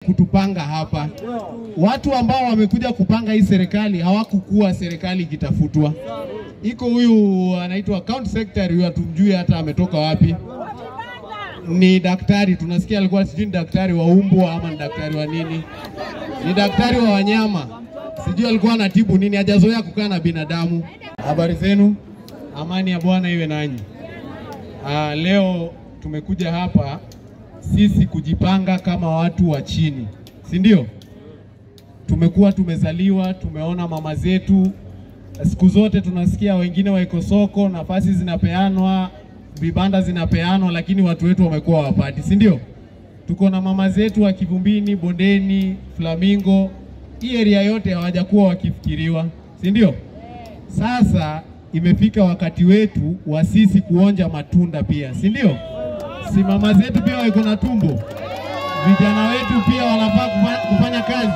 kutupanga hapa. Watu ambao wamekuja kupanga hii serikali hawakukuwa serikali ikitafutwa. Iko huyu anaitwa county secretary, huyu hatumjui hata ametoka wapi. Ni daktari, tunasikia alikuwa sijui ni daktari wa umbwa ama ni daktari wa nini, ni daktari wa wanyama, sijui alikuwa anatibu nini, hajazoea kukaa na binadamu. Habari zenu, amani ya Bwana iwe nanyi. Ah, leo tumekuja hapa sisi kujipanga kama watu wa chini, si ndio? Tumekuwa tumezaliwa, tumeona mama zetu, siku zote tunasikia wengine waiko soko, nafasi zinapeanwa, vibanda zinapeanwa, lakini watu wetu wamekuwa wapati, si ndio? Tuko na mama zetu wa Kivumbini, Bondeni, Flamingo, hii area yote hawajakuwa wakifikiriwa, si ndio? Sasa imefika wakati wetu wa sisi kuonja matunda pia, si ndio? Si mama zetu pia wako na tumbo, vijana wetu pia wanafaa kufa- kufanya kazi.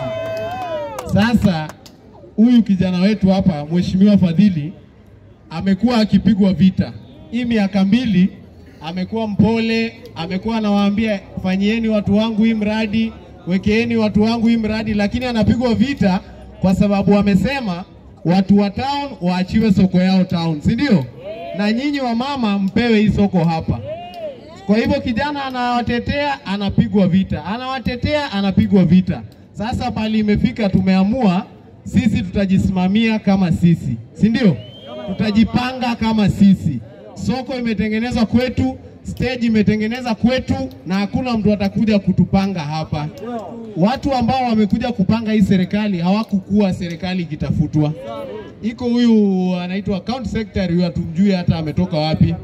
Sasa huyu kijana wetu hapa, Mheshimiwa Fadhili, amekuwa akipigwa vita hii miaka mbili, amekuwa mpole, amekuwa anawaambia fanyieni watu wangu hii mradi, wekeeni watu wangu hii mradi, lakini anapigwa vita kwa sababu wamesema watu wa town waachiwe soko yao town, si ndio? Na nyinyi wa mama mpewe hii soko hapa. Kwa hivyo kijana anawatetea, anapigwa vita, anawatetea, anapigwa vita. Sasa pali imefika, tumeamua sisi tutajisimamia kama sisi, si ndio? Tutajipanga kama sisi. Soko imetengenezwa kwetu, stage imetengeneza kwetu, na hakuna mtu atakuja kutupanga hapa. Watu ambao wamekuja kupanga hii serikali hawakukuwa serikali ikitafutwa. Iko huyu anaitwa county secretary, huyu hatumjui hata ametoka wapi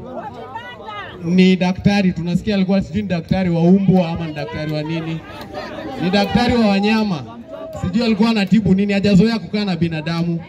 ni daktari, tunasikia alikuwa sijui ni daktari wa umbwa ama ni daktari wa nini, ni daktari wa wanyama, sijui alikuwa anatibu nini, hajazoea kukaa na binadamu.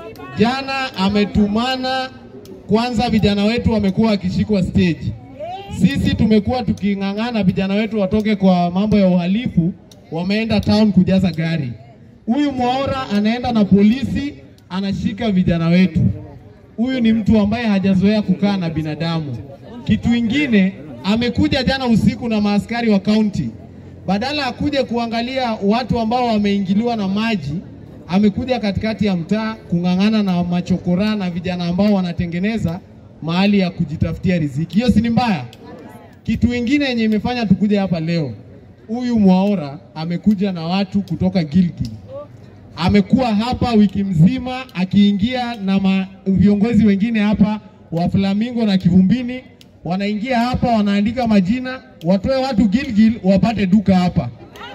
Jana ametumana kwanza, vijana wetu wamekuwa wakishikwa stage. Sisi tumekuwa tuking'ang'ana vijana wetu watoke kwa mambo ya uhalifu, wameenda town kujaza gari. Huyu Mwaora anaenda na polisi, anashika vijana wetu. Huyu ni mtu ambaye hajazoea kukaa na binadamu. Kitu ingine, amekuja jana usiku na maaskari wa kaunti, badala akuje kuangalia watu ambao wameingiliwa na maji, amekuja katikati ya mtaa kung'ang'ana na machokora na vijana ambao wanatengeneza mahali ya kujitafutia riziki. Hiyo si ni mbaya? Kitu ingine yenye imefanya tukuje hapa leo, huyu Mwaora amekuja na watu kutoka Gilgil amekuwa hapa wiki mzima akiingia na ma, viongozi wengine hapa wa Flamingo na Kivumbini wanaingia hapa wanaandika majina, watoe watu Gilgil wapate duka hapa.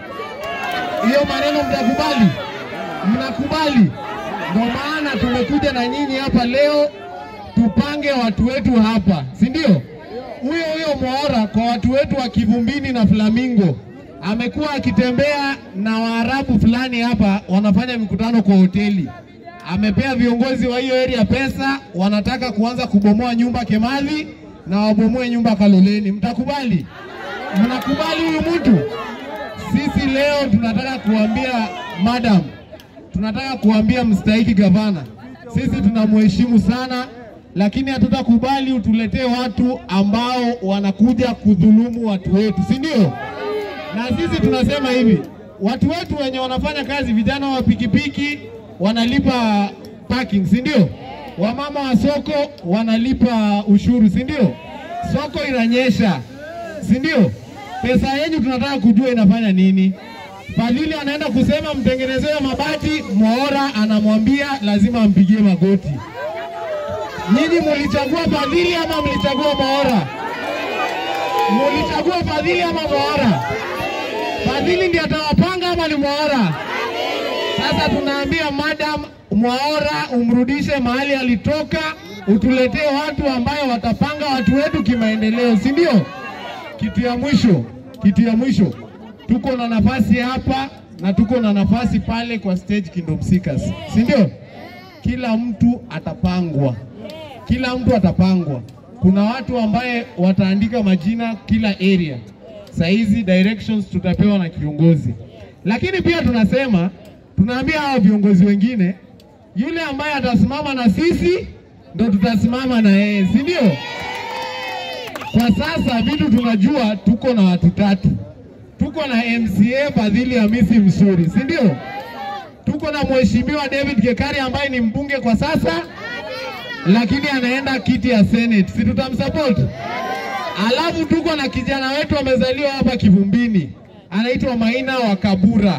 Hiyo maneno mtakubali? Mnakubali? Ndio maana tumekuja na nyinyi hapa leo tupange watu wetu hapa, si ndio? Huyo huyo Mwaora kwa watu wetu wa Kivumbini na Flamingo amekuwa akitembea na Waarabu fulani hapa, wanafanya mikutano kwa hoteli. Amepea viongozi wa hiyo area pesa, wanataka kuanza kubomoa nyumba Kemali na wabomoe nyumba Kaloleni. Mtakubali? Mnakubali huyu mtu? Sisi leo tunataka kuambia madam, tunataka kuambia mstahiki gavana, sisi tunamheshimu sana, lakini hatutakubali utuletee watu ambao wanakuja kudhulumu watu wetu, si ndio? Na sisi tunasema hivi, watu wetu wenye wanafanya kazi, vijana wa pikipiki wanalipa parking, si ndio? Wamama wa soko wanalipa ushuru, si ndio? Soko inanyesha, si ndio? Pesa yenyu tunataka kujua inafanya nini. Fadhili anaenda kusema mtengenezewe mabati, Mwaora anamwambia lazima ampigie magoti. Nyinyi mulichagua Fadhili ama mlichagua Mwaora? Mulichagua Fadhili ama Mwaora? Fadhili ndiye atawapanga ama ni Mwaora? Sasa tunaambia madam Mwaora umrudishe mahali alitoka, utuletee watu ambayo watapanga watu wetu kimaendeleo, si ndio? Kitu ya mwisho, kitu ya mwisho, tuko na nafasi hapa na tuko na nafasi pale kwa stage Kingdom Seekers, si ndio? Kila mtu atapangwa, kila mtu atapangwa. Kuna watu ambaye wataandika majina kila area. Saa hizi directions tutapewa na kiongozi, lakini pia tunasema tunaambia hao viongozi wengine, yule ambaye atasimama na sisi ndo tutasimama na yeye, si ndio? Kwa sasa vitu tunajua, tuko na watu tatu, tuko na MCA Fadhili Hamisi Msuri, si ndio? Tuko na mheshimiwa David Gekari ambaye ni mbunge kwa sasa, lakini anaenda kiti ya Senate, si tutamsupport? Alafu tuko na kijana wetu amezaliwa hapa Kivumbini, anaitwa Maina wa Kabura.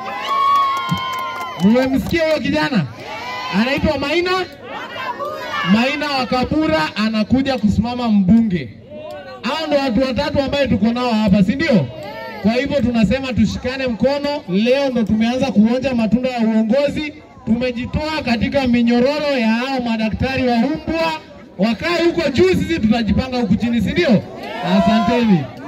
Mmemsikia huyo kijana? Anaitwa Maina Maina wa Kabura, anakuja kusimama mbunge. Hao ndo watu watatu ambaye tuko nao hapa, si ndio? Kwa hivyo tunasema tushikane mkono. Leo ndo tumeanza kuonja matunda ya uongozi. Tumejitoa katika minyororo ya hao madaktari wa umbwa, wakae huko juu, sisi tutajipanga huku chini, si ndio? Asanteni.